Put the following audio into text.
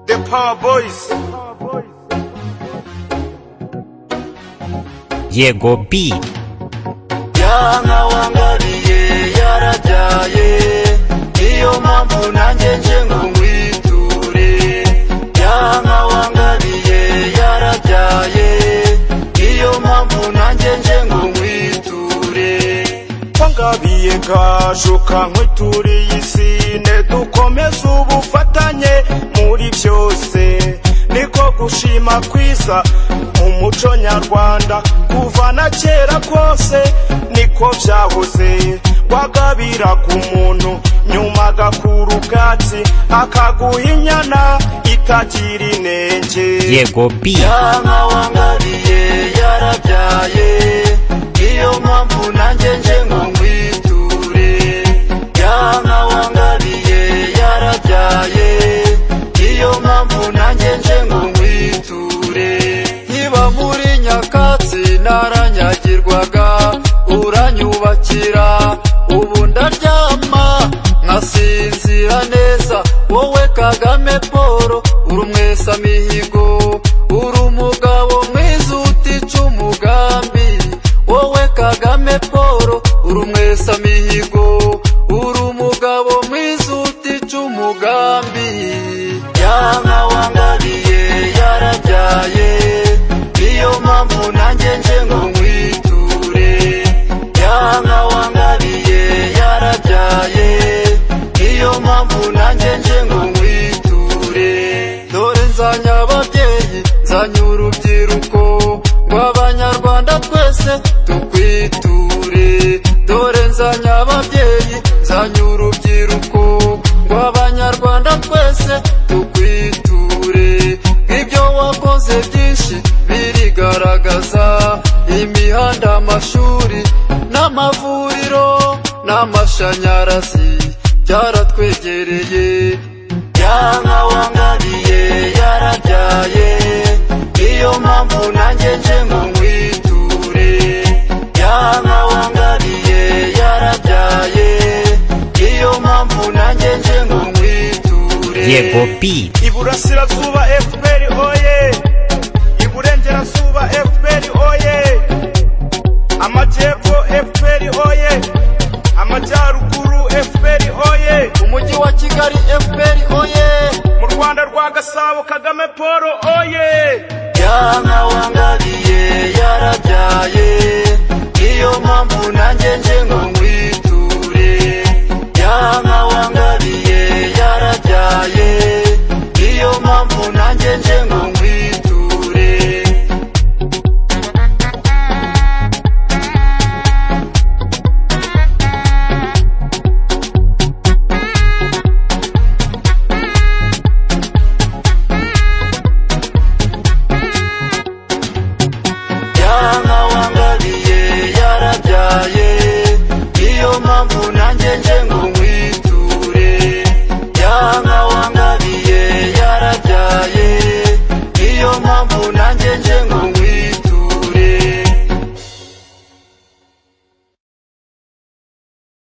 The Power Boys. yego b ya nka wangariye yarabyaye niyo mpamvu nanjye nje ngo nkwiture ya nka wangariye yarabyaye niyo mpamvu nanjye nje ngo nkwiture Wangabiye gashuka nkwituriye isi ne dukomeze ubufatanye muri byose niko gushima kwiza mu muco nyarwanda kuva na kera kose niko byahoze wagabiraga umuntu nyuma agakura ubwatsi akaguha inyana itagira inenge yego b ya nka wangariye yarabyaye niyo mpamvu nanjye nje ngo nkwiture ya nka wangariye yarabyaye niyo mpamvu nanjye nje ngo nkwiture nkiba muri nyakatsi naranyagirwaga uranyubakira ubu ndaryama nkasinzira neza wowe kagame paul uri umwesa mihigo uri umugabo mwiza utica umugambi wowe kagame paul uri umwesa mihigo uri umugabo mwiza utica umugambi yanka wangariye yarabyaye niyo mpamvu nanjye nje ngo nkwiture yanka wangariye yarabyaye niyo mpamvu nanjye nje ngo nkwiture dore nzanye ababyeyi nzanye urubyiruko ngo abanyarwanda twese tukwiture dore nzanye ababyeyi nzanye urubyiruko ngo abanyarwanda twese tukwiture nk'ibyo wakoze byinshi birigaragaza imihanda amashuri n'amavuriro n'amashanyarazi byaratwegereye yanka wangariye yarabyaye niyo mpamvu nanjye nje ngo nkwiture yanka wangariye yarabyaye niyo mpamvu nanjye nje ngo nkwiture yego b iburasirazuba fpr oye iburengerazuba fpr oye amajyepfo fpr oye amajyaruguru fpr oye umujyi wa kigali fpr oye mu rwanda rwa gasabo kagame paul oye yanka wangariye yarabyaye niyo mpamvu nanjye nje ngo nkwiture yanka wangariye yarabyaye niyo mpamvu nanjye nje ngo nkwiture yanka wangariye yarabyaye niyo mpamvu nanjye nje ngo nkwi